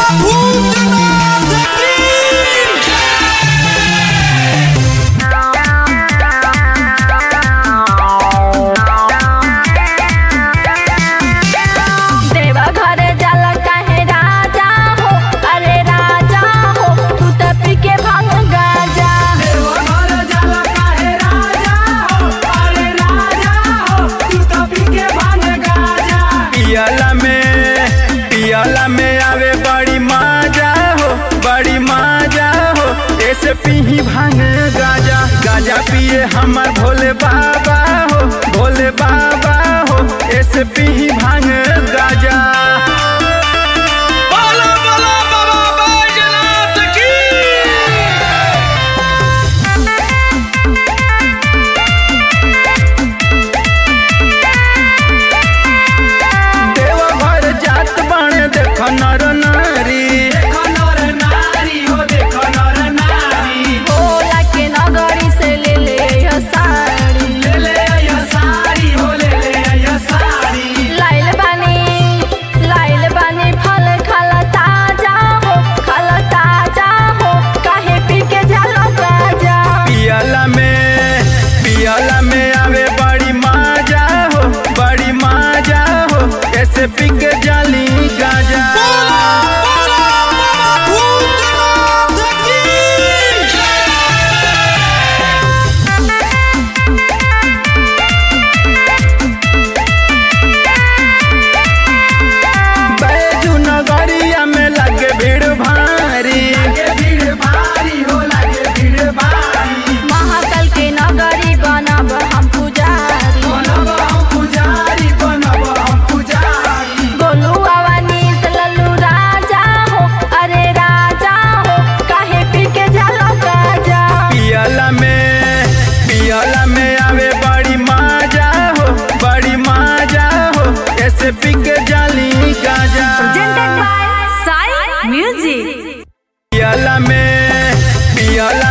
भूतनाथ की देवा घरे जाला काहे राजा हो अरे राजा हो तू त पी के भांग गाजा पियला में पियला में आवे बड़ी मजा हो बड़ी मजा हो ऐसे पीही भांग गाजा गाजा पिए हमर भोले बाबा हो भोले बाबा हो ऐसे पीही भांग गाजा बोलो बोलो बाबा बैजनाथ की देवघर जात बाणे देख नर नारी भोला के नगरी से ले ले यो साड़ी लाइल बानी लाइल बानी फल खाला ताजा हो खाला ताजा हो काहे पी के जाला गाजा पियला में पियला में आवे बड़ी मजा हो बड़ी मजा हो ऐसे पिक जाली गाजा बोलो बाबा भूतनाथ की बैजू नगरिया में लगे भीड़ भारी महाकाल के नगरी बनब हम पुजारी गोलू अवनीश लल्लू राजा हो अरे राजा हो काहे पी के जाला गाजा पियला में पियला में आवे बड़ी मजा हो बड़ी मजा हो ऐसे पिक जाली गाजा साई म्यूजिक पियला में पियला